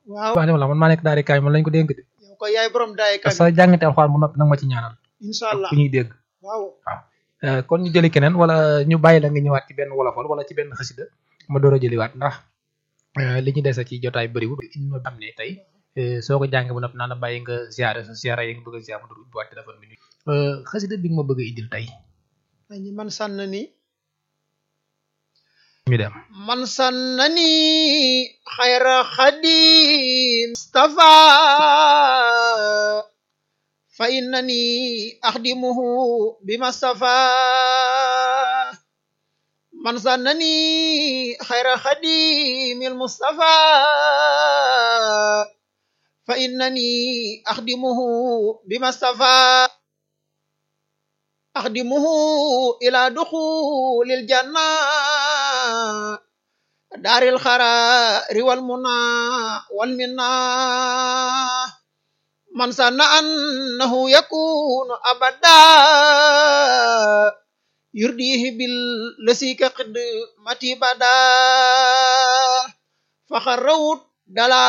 waaw wax dëgg la man maa nekk daari kaay man lañ ko dénk de yow ko yaay borom daay te kan sa jàngate alxuraan bu noppi nag ma ci ñaanal incha allah ku ñuy dégg waaw Euh, kon ñu jëli keneen wala ñu bàyyi la nga ñëwaat ci benn wolofal wala ci benn xasida ma door a jëliwaat ndax euh, li ñu dese ci jotaay bëriwul indi na xam ne tey euh, soo ko jàngee bu noppi naa la bàyyi nga ziare sa ziare yi nga bëgg a ziare ma door ubbiwaat téléphone bi euh, xasida bi nga ma bëgg a indil tey añi man sànnani ñu dem man sànnani xayra xadim mustafa fa innani axdimuhu bima stafa man sànnani xayra xadim mustafa fa innani axdimuhu bima stafa أخدمه إلى دخول الجنة دار الخرار والمنى والمنى من سن أنه يكون أبدا يرديه بالذي كقدمتي بدا فخروت دلال